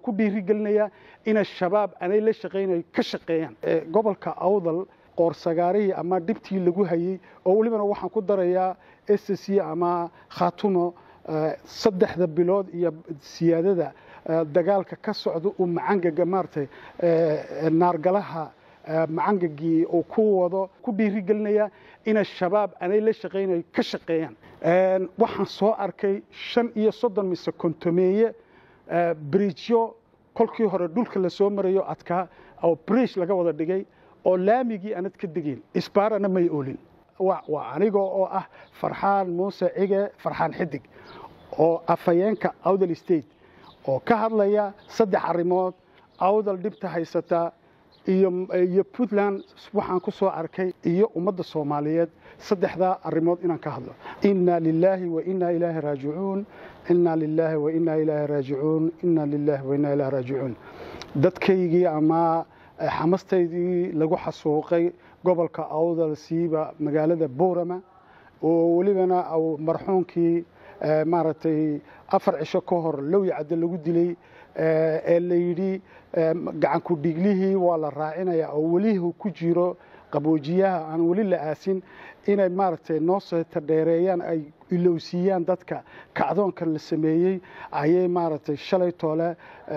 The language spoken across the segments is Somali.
ku dhiirigelinayaa inay shabaab anay la shaqaynayo ka shaqeeyaan gobolka awdal qoorsagaarihii ama dhibtii lagu hayey oo welibana waxaan ku darayaa s c ama khaatumo saddexda bilood iyo siyaadada dagaalka ka socda uu macangaga maaragtay naargalaha macangagii uu ku wado ku dhiirigelinayaa inay shabaab anay la shaqaynayo ka shaqeeyaan waxaan soo arkay shan iyo soddon mise kontomeeye bridjyo kolkii hore dhulka lasoo marayo adkaa oo bridge laga wada dhigay oo laamigii aanad ka degeyn isbaarana may oolin waa aniga oo ah farxaan muuse cige farxaan xidig oo afhayeenka awdal state oo ka hadlaya saddex arrimood awdal dhibta haysata iyo puntland waxaan ku soo arkay iyo ummadda soomaaliyeed saddexdaa arrimood inaan ka hadlo inna lilaahi wa inna ilaahi raajicuun inna lilaahi wa inna ilaahi raajicuun inna lilaahi wa inna ilaahi raajicuun dadkaygii ama xamastaydii lagu xasuuqay gobolka awdal siiba magaalada boorama oo welibana marxuunkii maaragtay afar cisho ka hor lowya cadde lagu dilay ee la yidhi gacanku dhiiglihii waa la raacinayaa oo welihu ku jiro qaboojiyaha aan weli la aasin inay maaragtay noo seeta dheereeyaan ay ilowsiiyaan dadka kacdoonkan la sameeyey ayay maaragtay shalay toole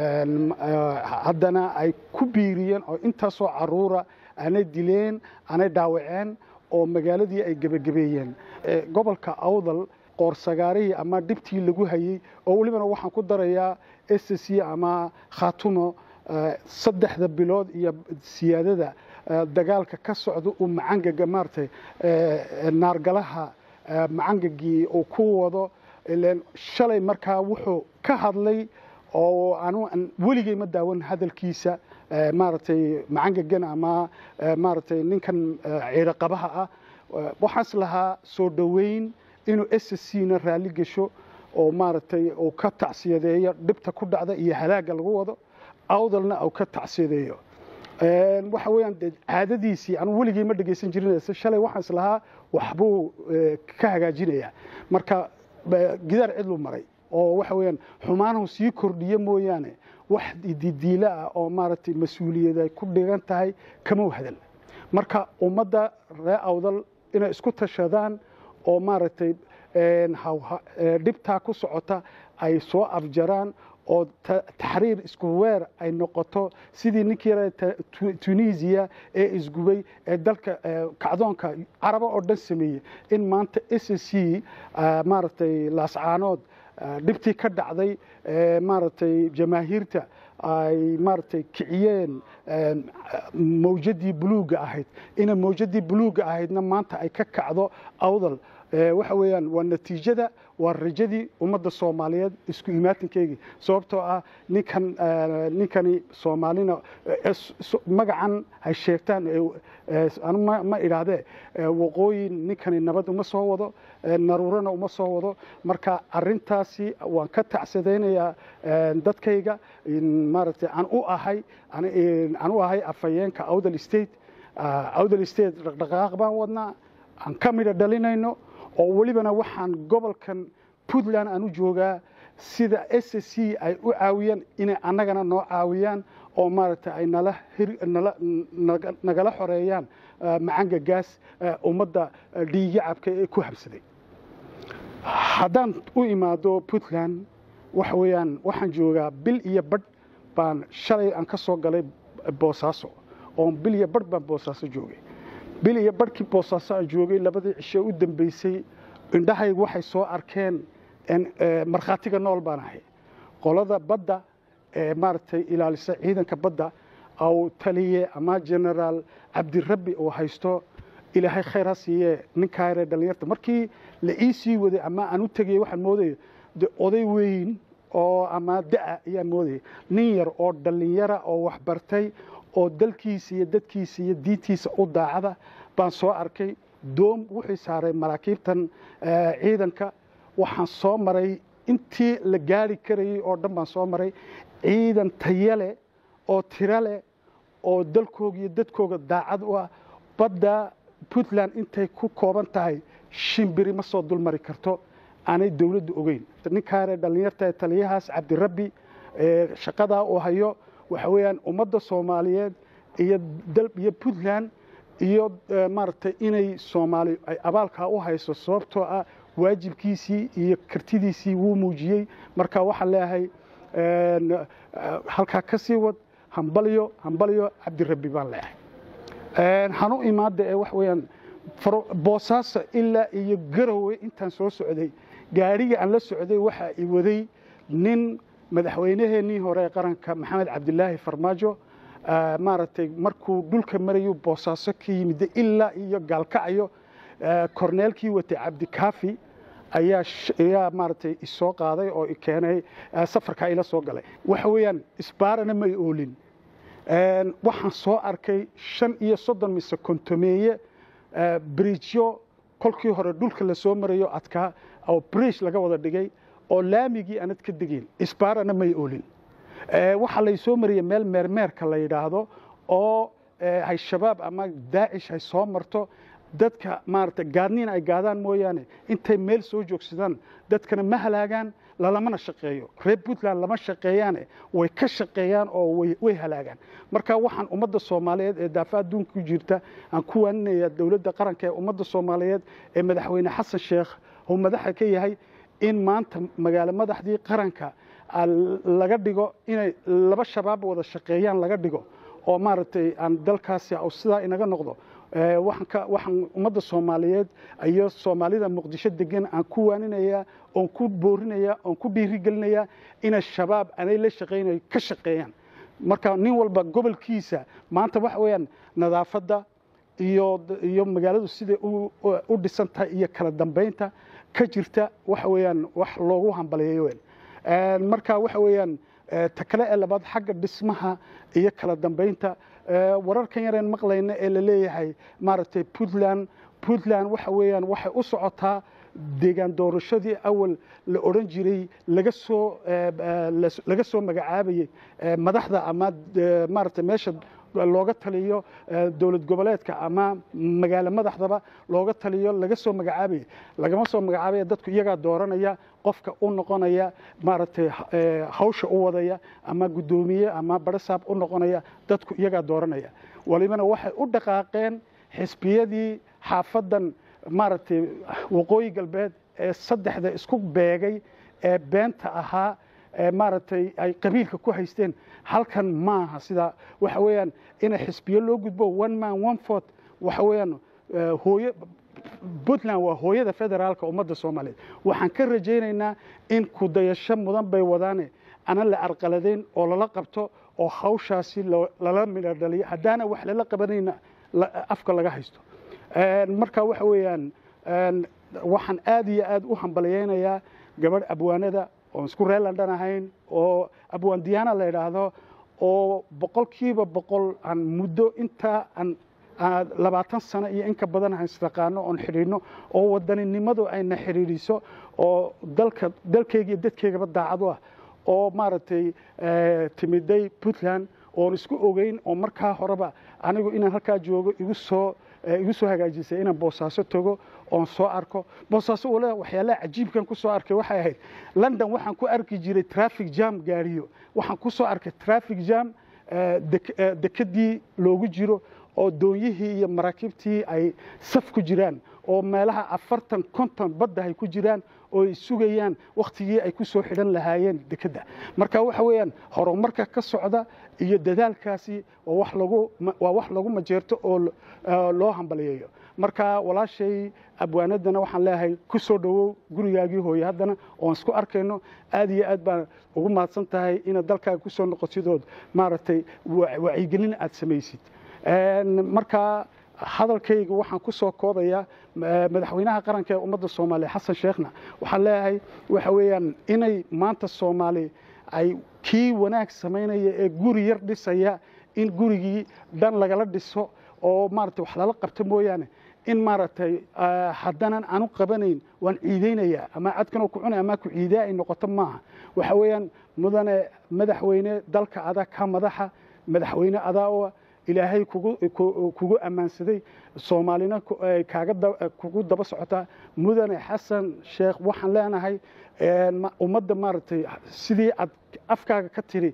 haddana ay ku biiriyeen oo intaasoo caruura aanay dileen aanay dhaawaceen oo magaaladii ay gebagabeeyeen gobolka awdal qoorsagaarihii ama dhibtii lagu hayey oo welibana waxaan ku darayaa s c ama khaatumo saddexda bilood iyo siyaadada dagaalka ka socda uu macangaga maaragtay naargalaha macangagii uu ku wado ilen shalay markaa wuxuu ka hadlay oo anu weligay ma daawan hadalkiisa maaragtay macangagan ama maaragtay ninkan ciidaqabaha ah waxaas lahaa soo dhoweyn inuu s c na raalli gesho oo maaragtay uu ka tacsiyadeeyo dhibta ku dhacda iyo halaagga lagu wado awdalna uu ka tacsiyadeeyo waxa weeyaan dee caadadiisii anu weligay ma dhegaysan jirin shalay waxaan is lahaa waxbuu ka hagaajinayaa marka gidaar cidlu maray oo waxa weeyaan xumaanahu sii kordhiye mooyaane wax didiilo ah oo maaragtay mas-uuliyad ay ku dhigan tahay kama hadal marka ummadda ree awdal inay isku tashadaan oo maaragtay dhibtaa ku socota ay soo afjaraan oo taxriir isku weer ay noqoto sidii ninkii yara tunisiya ee isgubay ee dalka kacdoonka caraba oo dhan sameeyey in maanta s c maaragtay laascaanood dhibtii ka dhacday maaragtay jamaahiirta ay maaragtay kiciyeen mawjadii buluugga ahayd ina mawjadii buluugga ahaydna maanta ay ka kacdo awdal waxa weeyaan waa natiijada waa rajadii ummadda soomaaliyeed isku imaatinkeygii sababtoo ah ninkan ninkani soomaalina magacan hay sheegtaan anu ma idhaahdee waqooyi ninkani nabad uma soo wado naruurana uma soo wado marka arintaasi waan ka tacsadaynayaa dadkayga maaragtay aan u ahay aan u ahay afhayeenka awdal state awdal state dhaqdhaqaaq baan wadnaa aan ka midha dhalinayno oo welibana waxaan gobolkan puntland aan u joogaa sida s c ay u caawiyaan inay annagana noo caawiyaan oo maaragtay ay nagala xoreeyaan macangagaas ummadda dhiigacabka ee ku habsaday haddaan u imaado puntland waxa weeyaan waxaan joogaa bil iyo badh baan shalay aan ka soo galay boosaaso oon bil iyo badh baan boosaaso joogay bil iyo badhkii boosaaso aan joogay labadii cisho u dambeysay indhahaygu waxay soo arkeen markhaatiga nool baan ahay qolada badda ee maaragtay ilaalisa ciidanka badda au taliye ama generaal cabdirabbi uu haysto ilaahay khayr ha siiyee ninkaa yaree dhallinyarta markii la ii sii waday ama aan u tegayay waxaan moodaya de oday weyn oo ama da'a ayaan moodaya nin yar oo dhallinyara oo waxbartay oo dalkiisa iyo dadkiisa iyo diintiisa u daacada baan soo arkay doom wuxuu saaray maraakiibtan ciidanka waxaan soo maray intii la gaari karayey oo dhan baan soo maray ciidan tayale oo tiro leh oo dalkooga iyo dadkooga daacad u ah badda puntland intay ku kooban tahay shimbiri ma soo dulmari karto aanay dowladdu ogeyn ninkaare dhallinyarta taliyahaas cabdirabbi shaqadaa uu hayo waxa weeyaan ummadda soomaaliyeed iyo iyo puntland iyo maaragtay inay soomaali ay abaalkaa u hayso sababtoo ah waajibkiisii iyo kartidiisii wuu muujiyey marka waxaan leeyahay halkaa ka sii wad hambalyo hambalyo cabdirabbi baan leeyahay hanu imaada ee waxa weeyaan boosaaso ilaa iyo garowe intaan soo socday gaadhiga aan la socday waxaa i waday nin madaxweynaheennii hore ee qaranka maxamed cabdilaahi farmaajo maaragtay markuu dhulka marayuu boosaaso ka yimid ilaa iyo gaalkacayo korneelkii watay cabdikaafi ayaa maaragtay isoo qaaday oo keenay safarkaa ila soo galay waxa weeyaan isbaarana may oolin waxaan soo arkay shan iyo soddon mise kontomeeye bridjyo kolkii hore dhulka la soo marayo adkaa oo bridge laga wada dhigay oo laamigii aanad ka degin isbaarana may oolin waxaa lay soo mariyey meel meermeerka la yidhaahdo oo hay shabaab ama daacish hay soo marto dadka maaragtay gaadniin ay gaadaan mooyaane intay meel soo joogsadaan dadkana ma halaagaan lalamana shaqeeyo reer puntland lama shaqeeyaane way ka shaqeeyaan oo way halaagaan marka waxaan ummadda soomaaliyeed ee daafa adduunka ku jirta aan ku waaninaya dowladda qaranka ee ummadda soomaaliyeed ee madaxweyne xasan sheekh uu madaxa ka yahay in maanta magaalo madaxdii qaranka laga dhigo inay laba shabaab wada shaqeeyaan laga dhigo oo maaragtay aan dalkaasi sidaa inaga noqdo waxaan ummadda soomaaliyeed iyo soomaalida muqdisho degan aan ku waaninaya oon ku boorinaya oon ku dhiirigelinaya inay shabaab anay la shaqaynayo ka shaqeeyaan marka nin walba gobolkiisa maanta waxa weeyaan nadaafadda iyo iyo magaaladu siday u dhisan tahay iyo kala dambaynta ka jirta waxa weeyaan wax loogu hambaliyeeyo weyn marka waxa weeyaan ta kale ee labaad xagga dhismaha iyo kala dambaynta wararkan yareen maqlayna ee la leeyahay maaragtay puntland puntland waxa weeyaan waxay u socotaa deegaan doorashadii awal la odhan jiray laga soo laga soo magacaabayey madaxda ama maaragtay meesha looga taliyo dowlad goboleedka ama magaalo madaxdaba looga taliyo laga soo magacaabayay lagama soo magacaabaya dadku iyagaa dooranaya qofka u noqonaya maaragtay hawsha u wadaya ama guddoomiye ama barasaab u noqonaya dadku iyagaa dooranaya walibana waxay u dhaqaaqeen xisbiyadii xaafadan maaragtay waqooyi galbeed ee saddexda isku beegay ee beenta ahaa maaragtay ay qabiilka ku haysteen halkan maaha sida waxa weeyaan ina xisbiyo loo gudbo one man one fort waxa weeyaan hooyo puntland waa hooyada federaalka ummadda soomaaliyeed waxaan ka rajaynaynaa in kudayasho mudan bay wadaane ana la arqaladayn oo lala qabto oo hawshaasi lala midho dhaliyo haddaana wax lala qabanayna afka laga haysto marka waxa weeyaan waxaan aad iyo aad u hambalyaynayaa gabadh abwaanada oon isku reer london ahayn oo abwaan diyaana la yidhaahdo oo boqolkiiba boqol aan muddo intaa aan labaatan sano iyo inka badan aan isdaqaano oon xidhiidhno oo wadaninimadu ayna xidhiidhiso oo dalka dalkeyga iyo dadkeygaba daacadu ah oo maaragtay timiday puntland oon isku ogeyn oo markaa horeba anigu inaan halkaa joogo igu soo igu soo hagaajisay inaan boosaaso tago oon soo arko boosaaso wale waxyaalaha cajiibkan ku soo arkay waxay ahayd london waxaan ku arki jiray traffic jam gaariyo waxaan ku soo arkay traffic jam dekedii loogu jiro oo doonyihii iyo maraakiibtii ay saf ku jiraan oo meelaha afartan konton badda ay ku jiraan oo ay sugayaan wakhtigii ay ku soo xidhan lahaayeen dekedda marka waxa weeyaan horumarka ka socda iyo dadaalkaasi waa wax lagu majeerto oo loo hambaliyeeyo marka walaashay abwaanadana waxaan leeyahay ku soo dhowow gurigaagii hooye haddana oon isku arkayno aad iyo aad baan ugu mahadsan tahay inaad dalkaaga ku soo noqotidood maaragtay wacyigelin aad samaysid marka hadalkayga waxaan ku soo koobayaa madaxweynaha qaranka ee ummadda soomaaliya xasan sheekhna waxaan leeyahay waxa weeyaan inay maanta soomaali ay kii wanaag samaynaya ee guri yar dhisaya in gurigii dhan lagala dhiso oo maaragtay wax lala qabto mooyaane in maaragtay haddanan aanu qabanayn waan ciidaynayaa ama cadkanoo ku cunay ama ku ciidaa ay noqoto maaha waxa weeyaan mudane madaxweyne dalka adaa ka madaxa madaxweyne adaa oo ilaahay kugu ammaansaday soomaalina kugu daba socotaa mudane xasan sheekh waxaan leenahay ummadda maaragtay sidii aad afkaaga ka tiri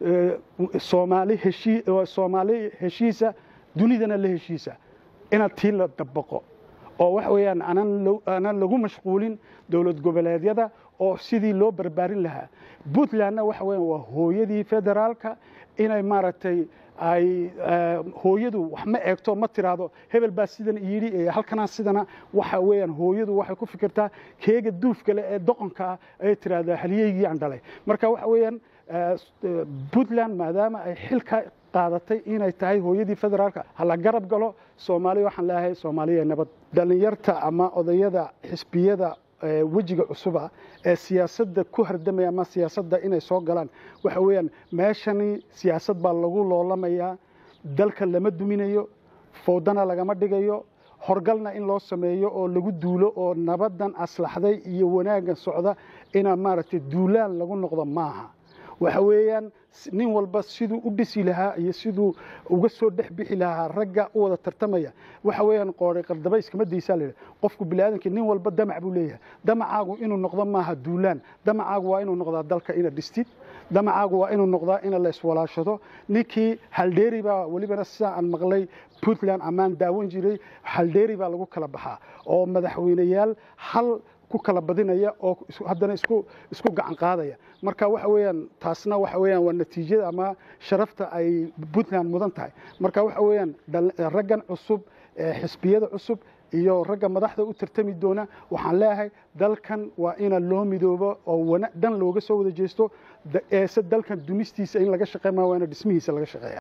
soomaali heshiisa dunidana la heshiisa inaad tii la dabaqo oo waxa weeyaan aanan lagu mashquulin dowlad goboleedyada oo sidii loo barbaarin lahaa puntlandna waxa weeyaan waa hooyadii federaalka inay maaragtay ay hooyadu wax ma eegto ma tiraahdo hebel baa sidan yidhi halkanaa sidana waxa weeyaan hooyadu waxay ku fikirtaa keega duufkale ee doqonka ah ayay tiraahdaa halyeygii aan dhalay marka waxa weeyaan puntland maadaama ay xilka qaadatay inay tahay hooyadii federaalka hala garab galo soomaaliya waxaan leeyahay soomaaliya nabad dhallinyarta ama odayada xisbiyada wejiga cusuba ee siyaasadda ku hardamaya ama siyaasadda inay soo galaan waxa weeyaan meeshani siyaasad baa lagu loolamayaa dalka lama duminayo fowdana lagama dhigayo horgalna in loo sameeyo oo lagu duulo oo nabadan aslaxday iyo wanaaggan socda inaa maaragtay duulaan lagu noqdo maaha waxa weeyaan nin walba siduu u dhisi lahaa iyo siduu uga soo dhex bixi lahaa ragga u wada tartamaya waxa weeyaan qoori qardaba iskama daysaa la qofku biniaadamkii nin walba damac buu leeyahay damacaagu inuu noqdo maaha duulaan damacaagu waa inuu noqdaa dalka ina dhistid damacaagu waa inuu noqdaa ina la iswalaashado ninkii haldheeri baa welibana sidaa aan maqlay puntland ammaan daawan jiray haldheeri baa lagu kala baxaa oo madaxweyneyaal hal ku kala badinaya oo haddana isku isku gacan qaadaya marka waxa weeyaan taasna waxa weeyaan waa natiijada ama sharafta ay puntland mudan tahay marka waxa weeyaan raggan cusub xisbiyada cusub iyo ragga madaxda u tartami doona waxaan leeyahay dalkan waa ina loo midoobo oo dhan looga soo wada jeesto eese dalkan dumistiisa in laga shaqeyn maa waa ina dhismihiisa laga shaqeeya